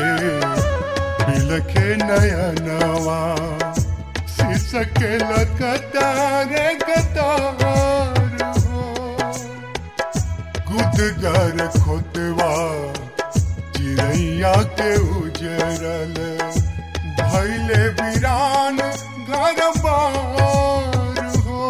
बिलखे नयनवा सिसके लकतारे कतार हो गुदगर खोतवा चिड़ैया के उजरल भैले वीरान घर बार हो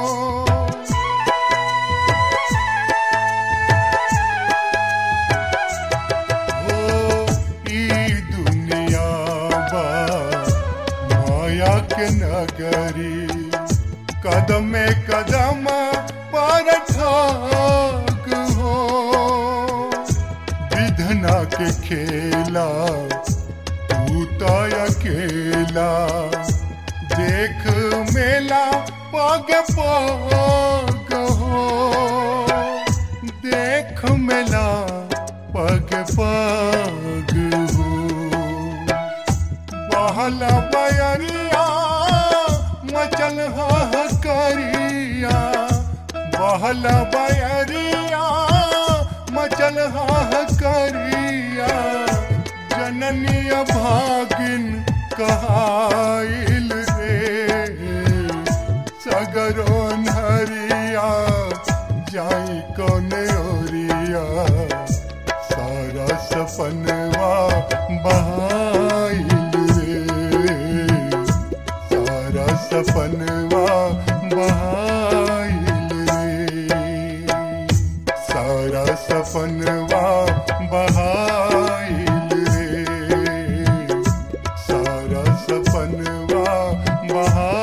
हो ई दुनिया बा माया के नगरी कदम में कदम पर ठाक हो विधना के खेला तू तो अकेला देख मेला पग पग हो देख मेला पग पग हो बहला बयरिया मचल करिया बहला बयरिया मचल करिया जननी भागिन कहाइल रे सगरो नरिया जाई कोने ओरिया सारा सपनवा बहाइल रे सारा सपनवा बहाइल रे सारा सपनवा बहाइल रे सारा सपनवा बहाइल